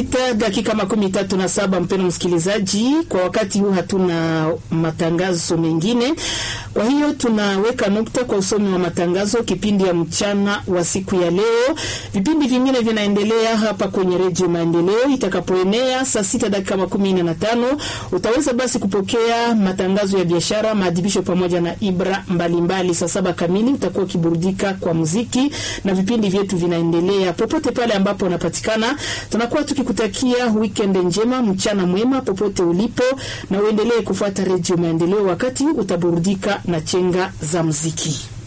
sita dakika makumi tatu na saba mpeno msikilizaji, kwa wakati huu hatuna matangazo mengine, kwa hiyo tunaweka nukta kwa usomi wa matangazo kipindi ya mchana wa siku ya leo. Vipindi vingine vinaendelea hapa kwenye redio Maendeleo. Itakapoenea saa sita dakika makumi nne na tano utaweza basi kupokea matangazo ya biashara, maadhibisho pamoja na ibra mbalimbali. Saa saba kamili utakuwa ukiburudika kwa muziki na vipindi vyetu vinaendelea popote pale ambapo unapatikana. Tunakuwa tukikutakia weekend njema, mchana mwema popote ulipo, na uendelee kufuata redio Maendeleo wakati utaburudika na chenga za muziki.